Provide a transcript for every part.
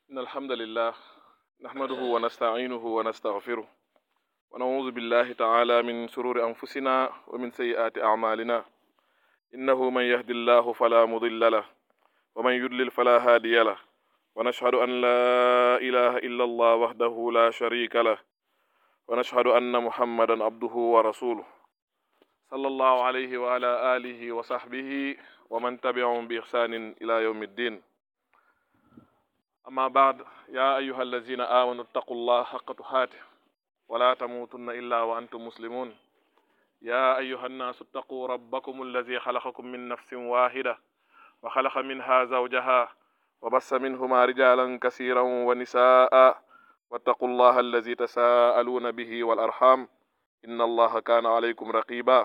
إن الحمد لله نحمده ونستعينه ونستغفره ونعوذ بالله تعالى من شرور أنفسنا ومن سيئات أعمالنا إنه من يهد الله فلا مضل له ومن يضلل فلا هادي له ونشهد أن لا إله إلا الله وحده لا شريك له ونشهد أن محمدا عبده ورسوله صلى الله عليه وعلى آله وصحبه ومن تبعهم بإحسان إلى يوم الدين أما بعد يا أيها الذين آمنوا اتقوا الله حق تقاته ولا تموتن إلا وأنتم مسلمون يا أيها الناس اتقوا ربكم الذي خلقكم من نفس واحدة وخلق منها زوجها وبث منهما رجالا كثيرا ونساء واتقوا الله الذي تساءلون به والأرحام إن الله كان عليكم رقيبا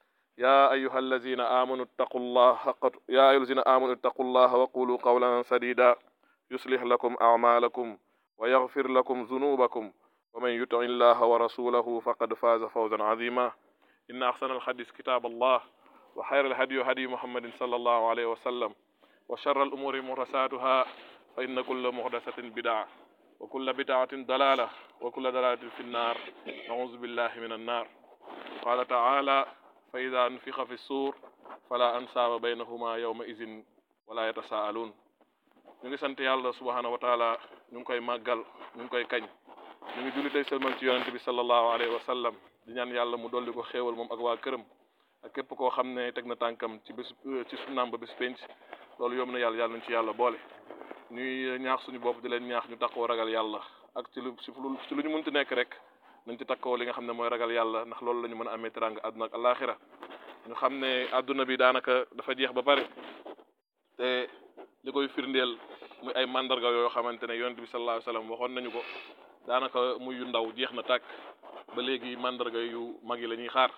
يا أيها الذين آمنوا اتقوا الله حق يا أيها الذين آمنوا اتقوا الله وقولوا قولا سديدا يصلح لكم أعمالكم ويغفر لكم ذنوبكم ومن يطع الله ورسوله فقد فاز فوزا عظيما إن أحسن الحديث كتاب الله وخير الهدي هدي محمد صلى الله عليه وسلم وشر الأمور محدثاتها فإن كل محدثة بدعة وكل بدعة ضلالة وكل ضلالة في النار نعوذ بالله من النار قال تعالى فإذا نفخ في الصور فلا أنساب بينهما يومئذ ولا يتساءلون ñu ngi sant yàlla subhanahu wa taala ñu ngi koy màggal ñu ngi koy kañ ñu ngi julli tey sëlmal ci yonente bi sallallahu alayhi wa sallam di ñaan yàlla mu dolli ko xéewal moom ak waa këram ak képp koo xam ne teg na tànkam ci bés ci sunnaam ba bés penc loolu yomb na yàlla yàlla nañ ci yàlla boole ñuy ñaax suñu bopp di leen ñaax ñu takkoo ragal yàlla ak ci lu ci lu ñu mënti nekk rek nañ ci takkoo li nga xam ne mooy ragal yàlla ndax loolu la ñu mën a amee teranga àdduna ak alaxira ñu xam ne àdduna bi daanaka dafa jeex ba pare te li koy firndeel muy ay mandarga yoo xamante ne yonent bi sallallahu alayhi wasallam waxoon nañu ko daanaka muy yu ndaw jeex na tàkk ba léegi mandarga yu mag yi la ñuy xaar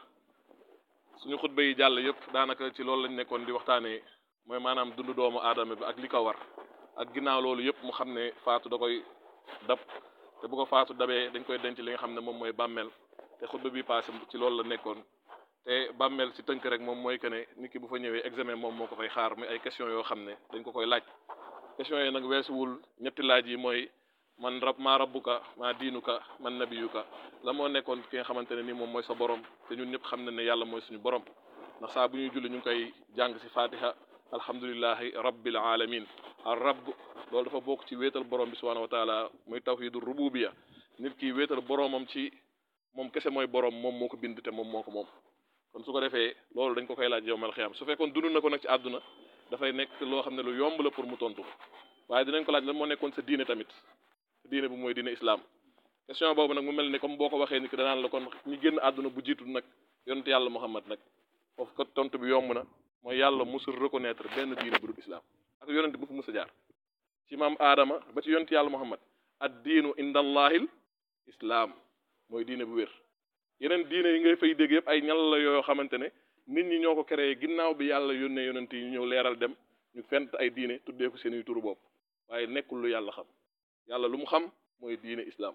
suñu xutba yi jàll yëpp daanaka ci loolu lañ nekkoon di waxtaanee mooy maanaam dundu doomu aadama bi ak li ko war ak ginnaaw loolu yëpp mu xam ne faatu da koy dab te bu ko faatu dabee dañ koy denc li nga xam ne moom mooy bàmmeel te xutba bi passé ci loolu la nekkoon te bàmmeel ci tënk rek moom mooy que ne nit ki bu fa ñëwee examen moom moo ko fay xaar muy ay question yoo xam ne dañ ko koy laaj question yi nag weesuwul ñetti laaj yi mooy man rab maa rabbuka maa diinuka man nabiyuka la moo nekkoon ki nga xamante ne ni moom mooy sa borom te ñun ñëpp xam na ne yàlla mooy suñu borom ndax saa bu ñuy julli ñu ngi koy jàng ci fatiha alhamdulillahi rabbil alamin ar rabb loolu dafa bokk ci wéetal borom bi subhanahu wa taala muy tawhidu rububiya nit ki wéetal boromam ci moom kese mooy borom moom moo ko bind te moom moo ko moom kon su ko defee loolu dañ ko koy laaj yowmal xiyaam su fekkoon dund na ko nag ci àdduna dafay nekk loo xam ne lu yomb la pour mu tontu waaye dinañ ko laaj lan moo nekkoon sa diine tamit sa diine bu mooy diine islam question boobu nag mu mel ni comme boo ko waxee ni ki danaan la kon ñi génn àdduna bu jiitu nag yonent yàlla muhammad nag foofu ko tontu bi yomb na mooy yàlla musul reconnaître benn diine bu dul islam ak yonent bu fi mus a jaar ci maam aadama ba ci yonent yàlla muhammad ad diinu indallahil islam mooy diine bu wér yeneen diine yi ngay fay dégg yëpp ay ñal la yoo xamante ne nit ñi ñoo ko créé ginnaaw bi yàlla yónnee yonent yi ñu ñëw leeral dem ñu fent ay diine tuddee ko seen i turu bopp waaye nekkul lu yàlla xam yàlla lu mu xam mooy diine islam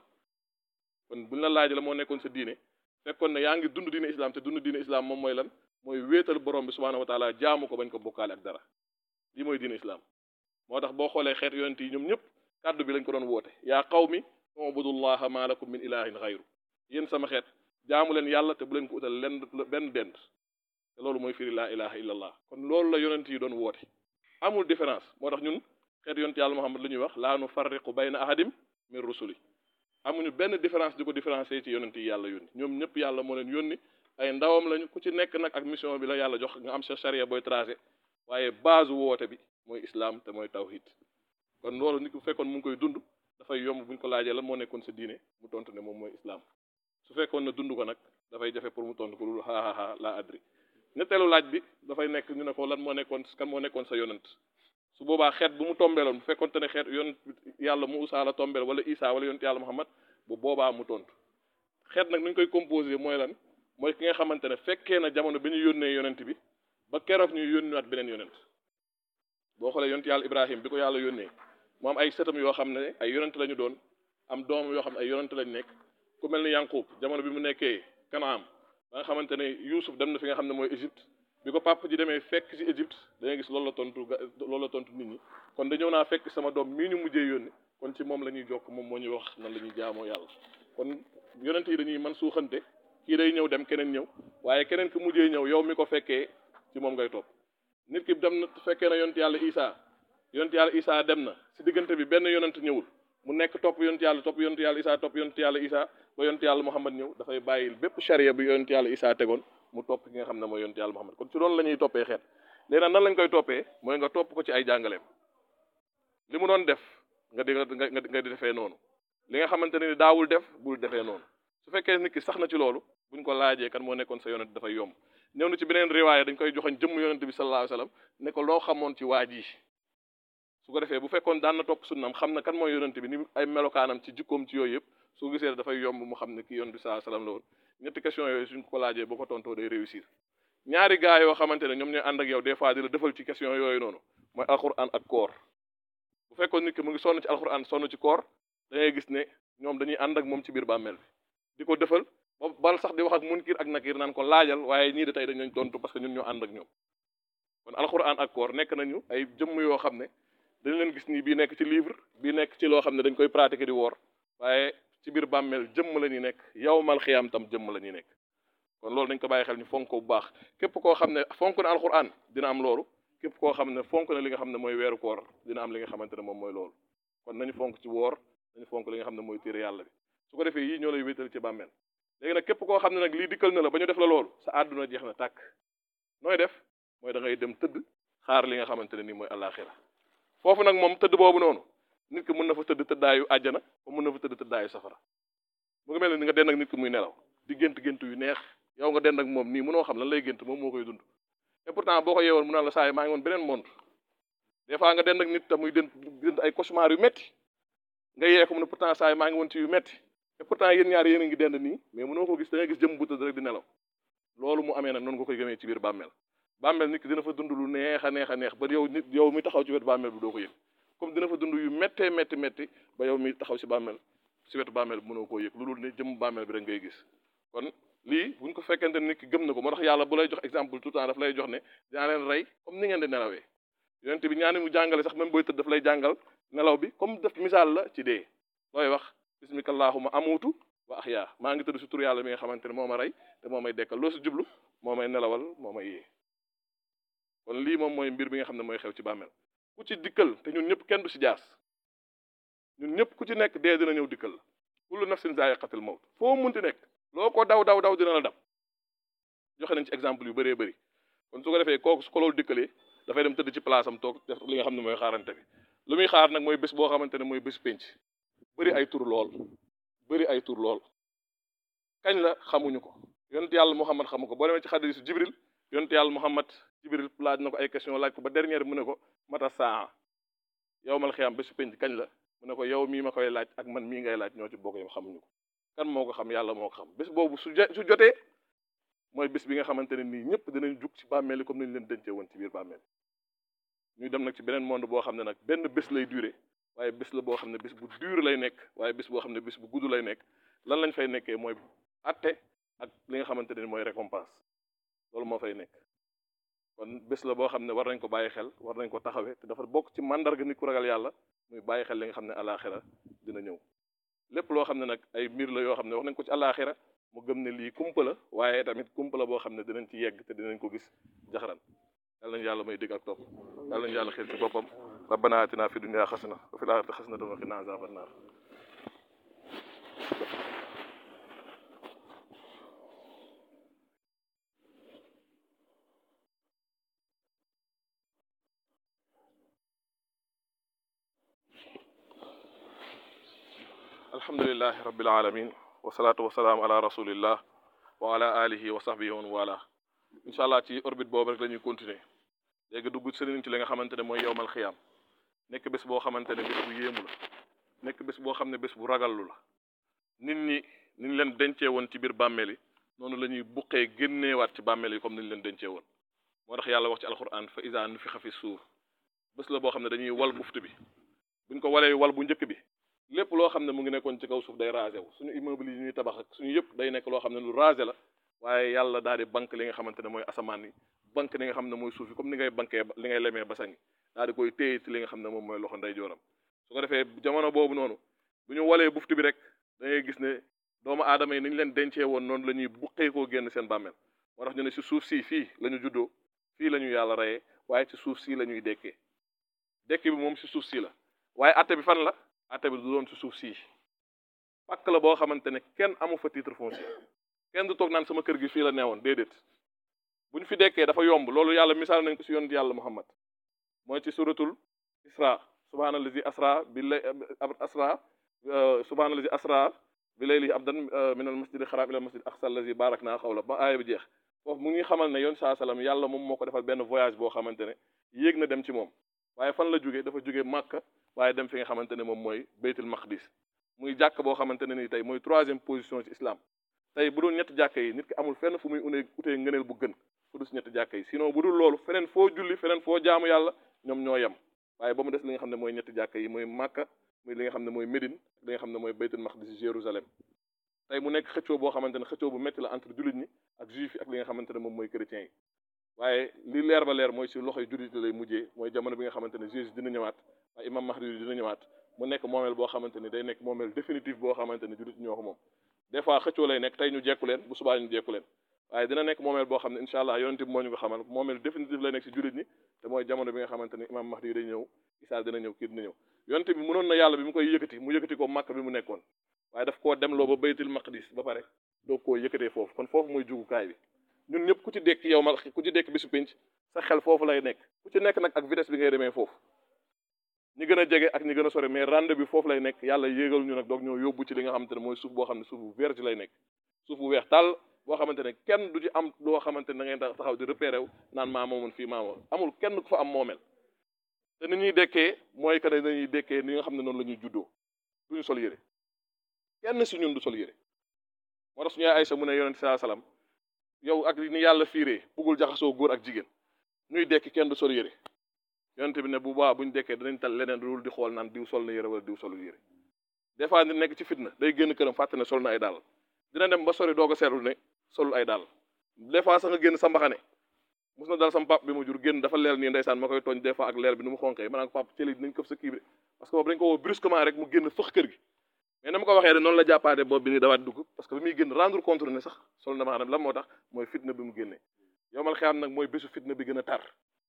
kon buñ la laaj la moo nekkoon sa diine fekkoon ne yaa ngi dund diine islam te dund diine islam moom mooy lan mooy wéetal borom bi subhanahu wa taala jaamu ko bañ ko bokkaale ak dara lii mooy diine islam moo tax boo xoolee xeet yonent yi ñoom ñëpp kàddu bi lañ ko doon woote yaa qawmi ubudullaha ma lakum min ilahin xayru yéen sama xeet jaamu leen yàlla te bu leen ko utal len benn dend te loolu mooy firi laa ilaha illallah kon loolu la yonent yi doon woote amul différence moo tax ñun xeet yonent yàlla muhammad lu ñuy wax laa nu farriqu bayna ahadim min rusuli amuñu benn différence di ko différencier ci yonent yi yàlla yónni ñoom ñëpp yàlla moo leen yónni ay ndawam lañu ku ci nekk nag ak mission bi la yàlla jox nga am sa charia booy tracé waaye base woote bi mooy islam te mooy tawhid kon loolu nit ku fekkoon mu ngi koy dund dafay yomb buñ ko laajee la moo nekkoon sa diine mu tontu ne moom mooy islam su fekkoon na dund ko nag dafay jafe pour mu tontu ko loolu xaaxaaxaa laa adri ñetteelu laaj bi dafay nekk ñu ne ko lan moo nekkoon kan moo nekkoon sa yonent su boobaa xeet bu mu tombeeloon bu fekkoonte ne xeet yonent yàlla Muusaa la tombeel wala Isaa wala yonent yàlla Muhammad bu boobaa mu tontu xeet nag nu ñu koy composé mooy lan mooy ki nga xamante ne fekkee na jamono bi ñu yónnee yonent bi ba keroog ñuy yónniwaat beneen yonent boo xoolee yonent yàlla Ibrahim bi ko yàlla yónnee mu am ay sëtam yoo xam ne ay yonent lañu doon am doom yoo xam ne ay yonent lañu nekk ku mel ni Yanqub jamono bi mu nekkee Kanaam ba nga xamante ne Yuusuf dem na fi nga xam ne mooy Égypte bi ko papa ji demee fekk ci Égypte da ngay gis loolu la tontu ga loolu la tontu nit ñi kon da ñëw naa fekk sama doom mii ñu mujjee yónni kon ci moom la ñuy jokk moom moo ñuy wax nan la ñuy jaamoo yàlla kon yonent yi dañuy man suuxante kii day ñëw dem keneen ñëw waaye keneen ki mujjee ñëw yow mi ko fekkee ci moom ngay topp nit ki dem na fekkee na yonent yàlla Isa yonent yàlla Isa dem na si diggante bi benn yonent ñëwul mu nekk topp yonent yàlla topp yonent yàlla Isa topp yonent yàlla Isa ba yonent yàlla Muhammad ñëw dafay bàyyil bépp charia bi yonent yàlla Isa tegoon mu topp ki nga xam ne mooy yonent yàlla Muhammad kon ci loolu la ñuy toppee xeet léegi nag nan lañ koy toppee mooy nga topp ko ci ay jàngaleem li mu doon def nga di nga nga di defee noonu li nga xamante ne ni daawul def bul defee noonu su fekkee nit ki sax na ci loolu buñ ko laajee kan moo nekkoon sa yonent dafay yomb ñëw na ci beneen riwaaya dañ koy joxoñ jëmm yonent bi sallallahu alayhi wasallam ne ko loo xamoon ci waa ji su ko defee bu fekkoon daan na topp sunnam xam na kan mooy yonent bi ni ay melokaanam ci jikkoom ci yooyu yëpp su gisee dafay yomb mu xam ne kii yonent bi sallallahu alayhi wasallam la woon ñetti question yooyu suñ ko laajee boo ko tontoo day réussir ñaari gaa yoo xamante ne ñoom ñooy ànd ak yow des fois di la defal ci question yooyu noonu mooy alquran ak koor bu fekkoon nit ki mu ngi sonn ci alquran sonn ci koor da ngay gis ne ñoom dañuy ànd ak moom ci biir bàmmeel bi di ko defal ba bal sax di wax ak munkir ak nakir naan ko laajal waaye ñii de tey dañ lañ tontu parce que ñun ñoo ànd ak ñoom kon alquran ak koor nekk nañu ay jëmm yoo xam ne dañ leen gis nii bii nekk ci livre bii nekk ci loo xam ne dañ koy pratiquer di woor waaye ci biir bàmmeel jëmm la ñuy nekk yawmal xiyaam tam jëmm la ñuy nekk kon loolu dañ ko bàyyi xel ñu fonk ko bu baax képp koo xam ne fonk na alquran dina am loolu képp koo xam ne fonk na li nga xam ne mooy weeru koor dina am li nga xamante ne moom mooy loolu kon nañu fonk ci woor nañu fonk li nga xam ne mooy téere yàlla bi su ko defee yii ñoo lay wéetal ci bàmmeel léegi nag képp koo xam ne nag lii dikkal na la ba ñu def la loolu sa àdduna jeex na tàkk nooy def mooy da ngay dem tëdd xaar li nga xamante ne nii mooy àllaaxira foofu nag moom tëdd boobu noonu nit ki mën na fa tëdd tëddaayu àjjana ba mën na fa tëdd tëddaayu safara mu ngi mel ni nga den ak nit ki muy nelaw di gént gént yu neex yow nga den ak moom nii mënoo xam lan lay gént moom moo koy dund et pourtant boo ko yeewoon mu naan la saa yi maa ngi woon beneen monde des fois nga den ak nit te muy den gént ay cauchemar yu metti nga yee ko mu ne pourtant saa yi maa ngi woon ci yu metti et pourtant yéen ñaar yéen a ngi dend nii mais mënoo ko gis da ngay gis jëm bu tëdd rek di nelaw loolu mu amee nag noonu nga koy gëmee ci biir bàmmeel bàmmeel nit ki dina fa dund lu neex a neex a neex ba yow nit yow mi taxaw ci wetu bàmmeel bi doo ko yëg comme dina fa dund yu méttee métti métti ba yow mi taxaw si bàmmeel si wetu bàmmeel bi mënoo koo yëg lu dul ne jëm bàmmeel bi rek ngay gis kon lii buñ ko fekkente nit ki gëm na ko moo tax yàlla bu lay jox exemple tout le temps daf lay jox ne dinaa leen rey comme ni ngeen di nelawee yonent bi ñaani mu jàngale sax même booy tëdd daf lay jàngal nelaw bi comme def misaal la ci dee looy wax bismika allahuma amutu wa ahya maa ngi tëdd si tur yàlla mi nga xamante ne moo ma rey te moo may dekkal loo si jublu moo may nelawal moo may yee kon lii moom mooy mbir bi nga xam ne mooy xew ci bàmmeel ku ci dikkal te ñun ñëpp kenn du si jaas ñun ñëpp ku ci nekk dee dina ñëw dikkal la kullu nafsin zaa'iqatul mawt foo munti nekk loo ko daw daw daw dina la dab joxe nañ ci exemple yu bëree bëri kon su ko defee kooku su ko loolu dikkalee dafay dem tëdd ci place am toog def li nga xam ne mooy xaarante bi lu muy xaar nag mooy bés boo xamante ne mooy bés penc bëri ay tur lool bëri ay tur lool kañ la xamuñu ko yonent yàlla Muhammad xamu ko boo demee ci xadiisu Jibril yonent yàlla Muhammad Jibril laaj na ko ay question laaj ko ba dernière mu ne ko mata saa yowmal xiyaam bésu penc kañ la mu ne ko yow mii ma koy laaj ak man mii ngay laaj ñoo ci bokk yam xamuñu ko kan moo ko xam yàlla moo ko xam bés boobu su su jotee mooy bés bi nga xamante ne nii ñëpp dinañ jug ci bàmmeel yi comme nañ leen dencee woon ci biir bàmmeel ñuy dem nag ci beneen monde boo xam ne nag benn bés lay duré waaye bés la boo xam ne bés bu dur lay nekk waaye bés boo xam ne bés bu gudd lay nekk lan lañ fay nekkee mooy atte ak li nga xamante ne mooy récompense loolu moo fay nekk kon bés la boo xam ne war nañ ko bàyyi xel war nañ ko taxawee te dafa bokk ci mandarga nit ku ragal yàlla muy bàyyi xel li nga xam ne alaxira dina ñëw lépp loo xam ne nag ay mbir la yoo xam ne wax nañ ko ci alaxira mu gëm ne lii kumpa la waaye tamit kumpa la boo xam ne dinañ ci yegg te dinañ ko gis jaxaran yàlla nañu yàlla may dégg ak topp yàlla nañu yàlla xel ci boppam rabbana atina fi dunya xasana wa fil axirati xasanatan wa qina azaban naar alhamdulilahi rabbil alamin wasalaatu wasalaam ala rasulillah wa ala alihi wa sahbihi wa wala incha allah ci orbite boobu rek la ñuy continuer léegi dugg sëriñ ci li nga xamante ne mooy yowmal xiyaam nekk bés boo xamante ne bés bu yéemu la nekk bés boo xam ne bés bu ragallu la nit ñi ni ñu leen dencee woon ci biir bàmmeel yi noonu la ñuy buqee génneewaat ci bàmmeel yi comme ni ñu leen dencee woon moo tax yàlla wax ci alquran fa iza nufixa fi suur bés la boo xam ne dañuy wal buftu bi buñ ko walee wal bu njëkk bi lépp loo xam ne mu ngi nekkoon ci kaw suuf day rasé wu suñu immeuble yi ñuy tabax ak suñu yëpp day nekk loo xam ne lu rasé la waaye yàlla daal di banque li nga xamante ne mooy asamaan yi banque li nga xam ne mooy suuf yi comme ni ngay banquee li ngay lemee basang yi daal di koy téye ci li nga xam ne moom mooy loxo nday jooram su ko defee jamono boobu noonu bu ñu walee buftu bi rek da ngay gis ne doomu aadama yi ni ñu leen dencee woon noonu la ñuy buqee koo génn seen bàmmeel moo tax ñu ne si suuf si fii la ñu juddoo fii la ñu yàlla reyee waaye ci suuf si la ñuy dekkee dekki bi moom si suuf si la waaye atte bi fan la atte bi du doon si suuf si pàkk la boo xamante ne kenn amu fa titre foncier kenn du toog naan sama kër gi fii la neewoon déedéet bu ñu fi dekkee dafa yomb loolu yàlla misaal nañ ko si yonent yàlla muhammad mooy ci suratul isra subhaanallazi asra bi lay asra subhaanallazi asra bi layli abdan min al masjid al xaraam ila al masjid aqsa allazi barak naa xawla ba aaya bi jeex foofu mu ngi xamal ne yoon saa salaam yàlla moom moo ko defal benn voyage boo xamante ne yéeg na dem ci moom waaye fan la jógee dafa jógee màkka waaye dem fi nga xamante ne moom mooy baytul maqdis muy jàkk boo xamante ne ni tey mooy troisième position ci islam tey bu dul ñetti jàkka yi nit ki amul fenn fu muy unee utee ngëneel bu gën fu dul si ñetti jàkka yi sinon bu dul loolu feneen foo julli feneen foo jaamu yàlla ñoom ñoo yem waaye ba mu des li nga xam ne mooy ñetti jàkka yi mooy màkka muy li nga xam ne mooy médine li nga xam ne mooy baytul maqdis jérusalem tey mu nekk xëccoo boo xamante ne xëccoo bu métti la entre jullit ñi ak juif yi ak li nga xamante ne moom mooy chrétiens yi waaye li leer ba leer mooy si loxoy jullit lay mujjee mooy jamono bi nga xamante ne Jésus dina ñëwaat waaye imam Mahdi dina ñëwaat mu nekk moomeel boo xamante ni day nekk moomeel définitif boo xamante ni jullit ñoo ko moom des fois xëccoo lay nekk tey ñu jekku leen bu subaa ñu jekku leen waaye dina nekk moomeel boo xam ne incha allah yonent bi moo ñu ko xamal moomeel définitif lay nekk si jullit ñi te mooy jamono bi nga xamante ni imam Mahdi day ñëw Isaa dina ñëw kii dina ñëw yonent bi mënoon na yàlla bi mu koy yëkkati mu yëkkati ko màkk bi mu nekkoon waaye daf koo demloo ba baytul maqdis ba pare doo koo yëkkatee foofu kon foofu mooy jugukaay bi ñun ñëpp ku ci dekk yow ma ku ci dekk bisu pénc sa xel foofu lay nekk ku ci nekk nag ak vitesse bi ngay demee foofu ñi gën a jege ak ñi gën a sori mais rende bi foofu lay nekk yàlla yéegal ñu nag doog ñoo yóbbu ci li nga xamante ne mooy suuf boo xam ne suuf bu vierge lay nekk suuf bu weex tàll boo xamante ne kenn du ci am loo xamante ne da ngay taxaw di repéré wu naan maa moomoon fii maa moom amul kenn ku fa am moomeel te ni ñuy dekkee mooy que ne dañuy dekkee ni nga xam ne noonu la ñuy juddoo duñu sol yére kenn si ñun du sol yére moo tax suñu yaay Aysa mu ne yonent saa salaam yow ak ni yàlla fiiree buggul jaxasoo góor ak jigéen ñuy dekki kenn du sol yére yonent bi ne bu baax buñ dekkee danañ tal leneen dul di xool naan diw sol na yére wala diw solul yére des fois ni nekk ci fitna day génn këram fàtte ne sol na ay dàll dina dem ba sori doog a seetlu ne solul ay dàll des fois sax nga génn sa mbaxane mus na dal sama pap bi mu jur génn dafa leel nii ndeysaan ma koy tooñ des fois ak leel bi nu mu xonkee ma naan ko pap cëli dinañ këf sa kii bi parce que boobu dañ ko woo brusquement rek mu génn fëx kër gi mais na ma ko waxee de noonu la jàppaate boobu bi ni dawaat dugg parce que bi muy génn rendre compte ne sax sol na ma xam lan moo tax mooy fitna bi mu génnee yow mal xeyam nag mooy bésu fitna bi gën a tar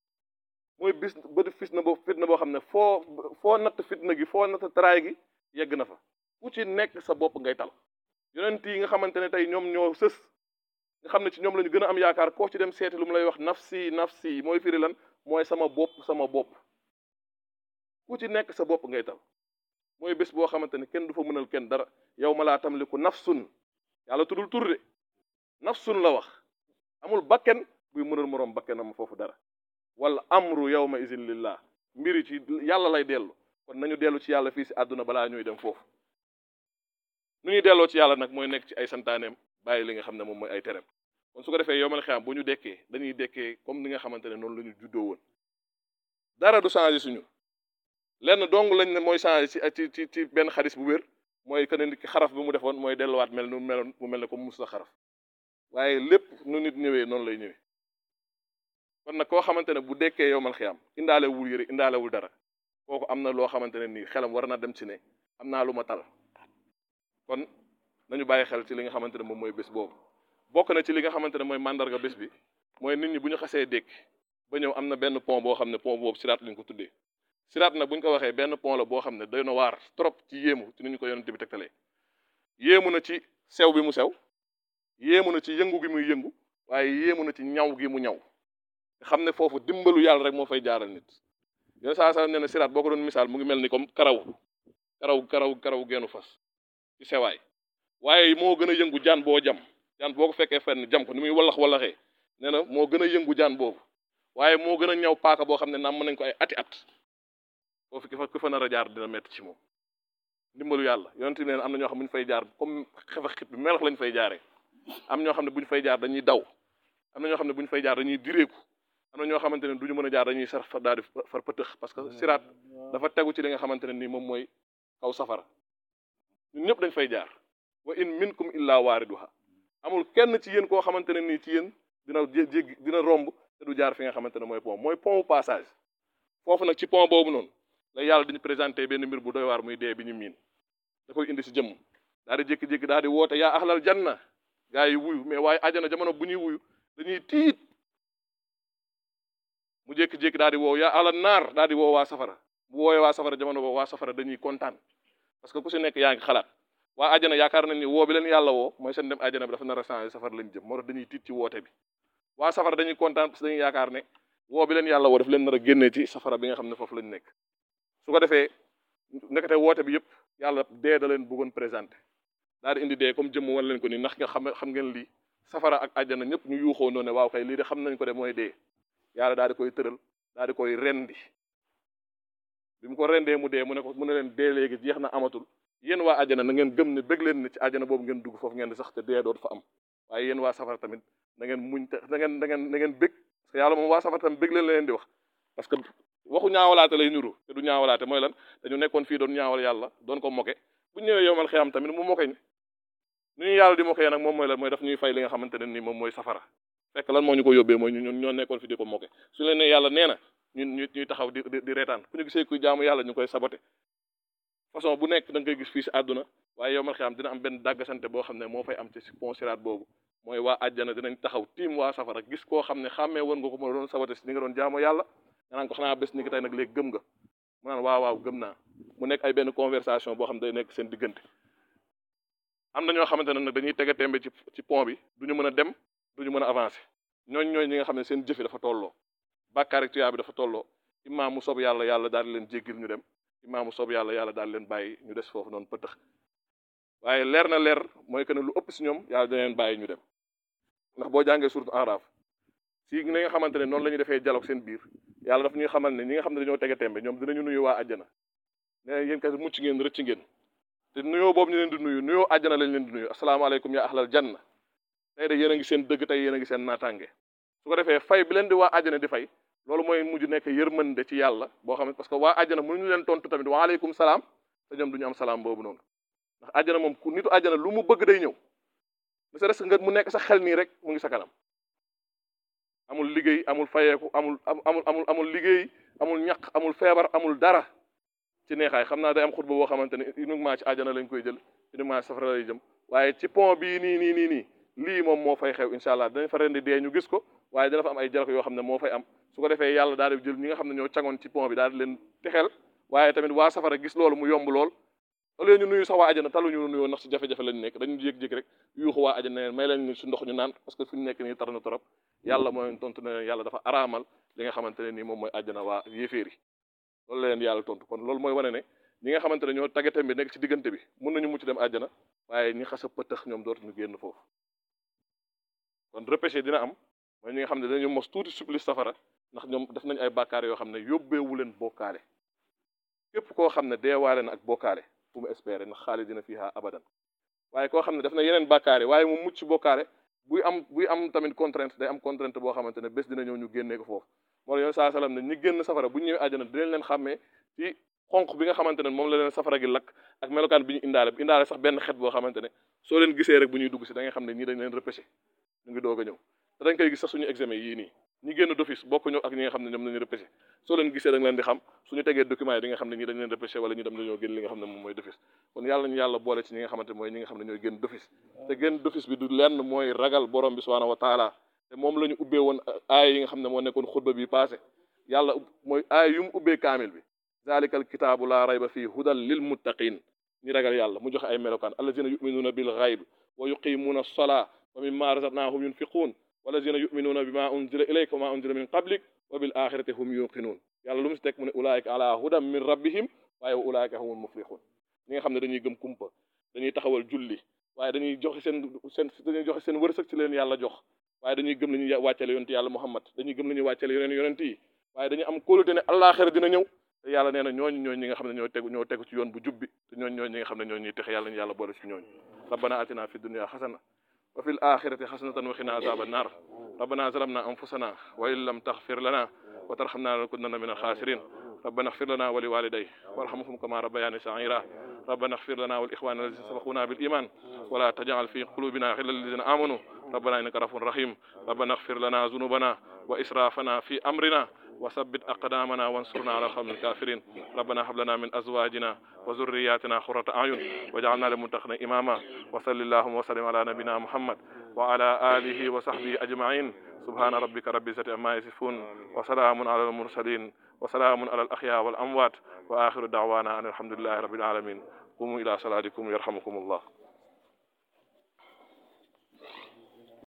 mooy bis bëtu fitna boo fitna boo xam ne foo foo natt fitna gi foo natt taraay gi yegg na fa ku ci nekk sa bopp ngay tal yonent yi nga xamante ne tey ñoom ñoo sës nga xam ne ci ñoom la ñu gën a am yaakaar koo ci dem seeti lu mu lay wax nafsi nafsi mooy firi lan mooy sama bopp sama bopp ku ci nekk sa bopp ngay tal mooy bés boo xamante ne kenn du fa mënal kenn dara yow ma laa tamliku nafsun yàlla tuddul tur de nafsun la wax amul bakken buy mënal moroom bakkenam foofu dara wala amru yawma izin lillah mbiri ci yàlla lay dellu kon nañu dellu ci yàlla fii si àdduna balaa ñuy dem foofu nu ñuy delloo ci yàlla nag mooy nekk ci ay santaaneem bàyyi li nga xam ne moom mooy ay terem kon su ko defee yow mal xiyam bu ñu dekkee dañuy dekkee comme ni nga xamante ne noonu la ñu juddoo woon dara du changé suñu lenn dong lañ ne mooy changé ci ci ci ci benn xadis bu wér mooy que ne nit ki xaraf bi mu defoon mooy delluwaat mel nu meloon mu mel ne comme mus la xaraf waaye lépp nu nit ñëwee noonu lay ñëwee kon nag koo xamante ne bu dekkee yow mal xiyam indaale wul yëre indaale wul dara kooku am na loo xamante ne nii xelam war na dem ci ne am naa lu ma tal kon nañu bàyyi xel ci li nga xamante ne moom mooy bés boobu bokk na ci li nga xamante ne mooy mandarga bés bi mooy nit ñi bu ñu xasee dékk ba ñëw am na benn pont boo xam ne pont boobu siraat lañ ko tuddee siraat nag bu ñu ko waxee benn pont la boo xam ne doy na waar trop ci yéemu ci ni ñu ko yonente bi tegtalee yéemu na ci sew bi mu sew yéemu na ci yëngu gi muy yëngu waaye yéemu na ci ñaw gi mu ñaw nga xam ne foofu dimbalu yàlla rek moo fay jaaral nit yoon saa saa nee na siraat boo ko doon misaal mu ngi mel ni comme karaw karaw karaw karaw geenu fas ci sewaay waaye moo gën a yëngu jaan boo jam jaan boo ko fekkee fenn jam ko ni muy wallax wallaxee nee na moo gën a yëngu jaan boobu waaye moo gën a ñaw paaka boo xam ne naam mën nañ ko ay ati at foofu ki fa ku fa nar a jaar dina metti ci moom ndimbalu yàlla yonent ne am na ñoo xam ne bu ñu fay jaar comme xefa xit bi melax lañ fay jaaree am ñoo xam ne bu ñu fay jaar dañuy daw am na ñoo xam ne bu ñu fay jaar dañuy direeku am na ñoo xamante ne du ñu mën a jaar dañuy sar fa daal di far pëtëx parce que siraat dafa tegu ci li nga xamante ne nii moom mooy kaw safara ñun ñëpp dañ fay jaar wa in minkum illa waariduha amul kenn ci yéen koo xamante ne nii ci yéen dina jéggi dina romb te du jaar fi nga xamante ne mooy pont mooy pont passage foofu nag ci pont boobu noonu la yàlla dañu présenté benn mbir bu doy waar muy dee bi ñu miin da koy indi si jëmm daal di jékki-jékki daal di woote yaa ahlal janna gaa yi wuyu mais waaye ajana jamono bu ñuy wuyu dañuy tiit mu jékki-jékki daal di woow yaa ahlal naar daal di woo waa safara bu woowee waa safara jamono boobu waa safara dañuy kontaan parce que ku si nekk yaa ngi xalaat waa ajana yaakaar nañ ni woo bi leen yàlla woo mooy seen dem ajana bi dafa nar a changé safara lañ jëm moo tax dañuy tiit ci woote bi waa safara dañuy kontaan parce que dañuy yaakaar ne woo bi leen yàlla woo daf leen nar a génnee ci safara bi nga xam ne foofu lañ nekk su ko defee nekkate woote bi yëpp yàlla dee da leen bëggoon présenté daal di indi dee comme jëmm wan leen ko ni ndax nga xam xam ngeen lii safara ak ajana ñëpp ñu yuuxoo noonu ne waaw kay lii de xam nañ ko de mooy dee yàlla daal di koy tëral daal di koy rendi bi mu ko rendee mu dee mu ne ko mu ne leen dee léegi jeex na amatul yéen waa ajana na ngeen gëm ne bëgg leen ne ci ajana boobu ngeen dugg foofu ngeen di sax te dee dootu fa am waaye yéen waa safara tamit na ngeen muñ te na ngeen na ngeen na ngeen bëgg parce que yàlla moom waa safara tamit bëgg leen la leen di wax parce que waxu ñaawalaate lay nuru te du ñaawalaate mooy lan dañu nekkoon fii doon ñaawal yàlla doon ko moke bu ñëwee yowmal xiyam tamit mu moke ñu nu ñu yàlla di mokee nag moom mooy lan mooy daf ñuy fay li nga xamante ne nii moom mooy safara fekk lan moo ñu ko yóbbee mooy ñun ñoo nekkoon fi di ko moke su leen ne yàlla nee na ñun ñu ñuy taxaw di di reetaan ku ñu gisee kuy jaamu yàlla ñu koy saboté façon bu nekk da nga koy gis fii si àdduna waaye yowmal xiyam dina am benn dàggasante boo xam ne moo fay am ci si pont siraat boobu mooy waa àjjana dinañ taxaw tiim waa safara gis koo xam ne xàmmee woon nga ko mën a doon saboté si ni nga doon jaamu yàlla nga naan ko xanaa bés ni ki tey nag léegi gëm nga mu naan waaw waaw gëm naa mu nekk ay benn conversation boo xam ne day nekk seen diggante am na ñoo xamante ne nag dañuy tege tembe ci ci pont bi du ñu mën a dem du ñu mën a avancer ñooñ ñooy ñi nga xam ne seen jëfi dafa tolloo bàkkaar ak tuyaa bi dafa tolloo imaam mu soob yàlla yàlla daal di leen jéggil ñu dem imaam mu soob yàlla yàlla daal di leen bàyyi ñu des foofu noonu pëtëx waaye leer na leer mooy que ne lu ëpp si ñoom yàlla dina leen bàyyi ñu dem ndax boo jàngee surtout Araf si ni nga xamante ne noonu la ñuy defee dialogue seen biir yàlla daf ñuy xamal ne ñi nga xam ne dañoo tege tembe ñoom dinañu nuyu waa àjjana ne yéen kat mucc ngeen rëcc ngeen te nuyoo boobu ñu leen di nuyu nuyoo àjjana lañ leen di nuyu asalaamaaleykum yaa ahlal janna tey de yéen a ngi seen dëgg tey yéen a ngi seen naataange su ko defee fay bi leen di waa àjjana di fay loolu mooy mujj nekk yërmande ci yàlla boo xam ne parce que waa àjjana mënuñu leen tontu tamit waaleykum salaam te ñoom duñu am salaam boobu noonu ndax àjjana moom ku nitu àjjana lu mu bëgg day ñëw ne sa nga mu nekk sa xel nii rek mu ngi sa kanam amul liggéey amul fayeeku amul amul amul amul liggéey amul ñaq amul feebar amul dara ci neexaay xam naa day am xutba boo xamante ne uniquement ci àjjana lañ koy jël uniquement safara lay jëm waaye ci pont bii nii nii nii nii lii moom moo fay xew incha allah dinañ fa rendi dee ñu gis ko waaye dina fa am ay jalako yoo xam ne moo fay am su ko defee yàlla daal di jël ñi nga xam ne ñoo cangoon ci pont bi daal di leen texel waaye tamit waa safara gis loolu mu yomb lool au lieu ñu nuyu sax waa àjjana taluñu nuyoo ndax si jafe-jafe lañ nekk dañu jékki-jékki rek yuuxu waa àjjana ne may leen su ndox ñu naan parce que fu ñu nekk nii tar na torop yàlla mooy tontu ne yàlla dafa araamal li nga xamante ne nii moom mooy àjjana waa yéeféer yi loolu la leen yàlla tontu kon loolu mooy wane ne ñi nga xamante ne ñoo taggatem bi nekk ci diggante bi mun nañu mucc dem àjjana waaye ñi xas a pëtëx ñoom dootuñu génn foofu kon repêché dina am mooy ñi nga xam ne dañu mos tuuti supplice safara ndax ñoom def nañ ay bàkkaar yoo xam ne yóbbeewu leen bokkaale képp koo xam ne deewaale na ak bokkaale fu mu espérer ndax xaalidina fiha abadan waaye koo xam ne def na yeneen bàkkaare waaye mu mucc bokkaale buy am buy am tamit contrainte day am contrainte boo xamante ne bés dina ñëw ñu génnee ko foofu moo la yoon saa salaam ne ñi génn safara bu ñu ñëwee àjjana dinañ leen xàmmee ci xonq bi nga xamante ne moom la leen safara gi lakk ak melokaan bi ñu indaale indaale sax benn xet boo xamante ne soo leen gisee rek bu ñuy dugg si da nga xam ne ñii dañ leen repêché ñu ngi doog a ñëw te dañ koy gis sax suñu examen yii nii ñi génn d'office bokkuñu ak ñi nga xam ne ñoom nañu repêché soo leen gisee da nga leen di xam suñu tegee document yi di nga xam ne ñi dañ leen repêché wala ñu dem dañoo génn li nga xam ne moom mooy d'office kon yàlla ñu yàlla boole ci ñi nga xamante mooy ñi nga xam ne ñooy génn d'office te génn d'office bi du lenn mooy ragal borom bi subhanahu wa taala te moom la ñu ubbee woon aaya yi nga xam ne moo nekkoon xutba bi passé yàlla mooy aaya yu mu ubbee kaamil bi zalikal kitaabu laa rayba fii hudal lil muttaqin ñi ragal yàlla mu joxe ay melokaan allazina yuminuuna bil ghayb wa yuqimuuna as-salaa wa mimma razaqnahum yunfiquun walazina yuminuuna bima unzila ilayka wa ma unzila min qablik wa bil axirati hum yuqinuun yàlla lu mu si teg mu ne ulaayika ala hudan min rabbihim waaye wa ulaayika humul muflixuun ñi nga xam ne dañuy gëm kumpa dañuy taxawal julli waaye dañuy joxe seen seen dañuy joxe seen wërsëg ci leen yàlla jox waaye dañuy gëm la ñuy wàccale yonent yàlla muhammad dañuy gëm la ñuy wàccale yeneen yonent yi waaye dañuy am kóolute ne àllaaxira dina ñëw te yàlla nee na ñooñu ñooñu ñi nga xam ne ñoo tegu ñoo tegu ci yoon bu jubbi te ñooñu ñooñu ñi nga xam ne ñoo ñuy texe yàlla ñu yàlla boole ci ñooñu rabbana atina fi dunya xasana wa fil axirati xasanatan wa qina azaba annar rabbana zalamna anfusana wa in lam taxfir lana wa tarhamna lanakunanna min alxaasirin ربنا اغفر لنا ولوالدي وارحمهم كما ربياني صغيرا ربنا اغفر لنا والاخوان الذين سبقونا بالايمان ولا تجعل في قلوبنا غلا للذين امنوا ربنا انك رؤوف رحيم ربنا اغفر لنا ذنوبنا واسرافنا في امرنا وثبت أقدامنا وانصرنا على القوم الكافرين ربنا هب لنا من أزواجنا وذرياتنا قرة أعين واجعلنا للمتقين إماما وصل اللهم وسلم على نبينا محمد وعلى آله وصحبه أجمعين سبحان ربك رب العزة عما يصفون وسلام على المرسلين وسلام على الأحياء والأموات وآخر دعوانا أن الحمد لله رب العالمين قوموا إلى صلاتكم يرحمكم الله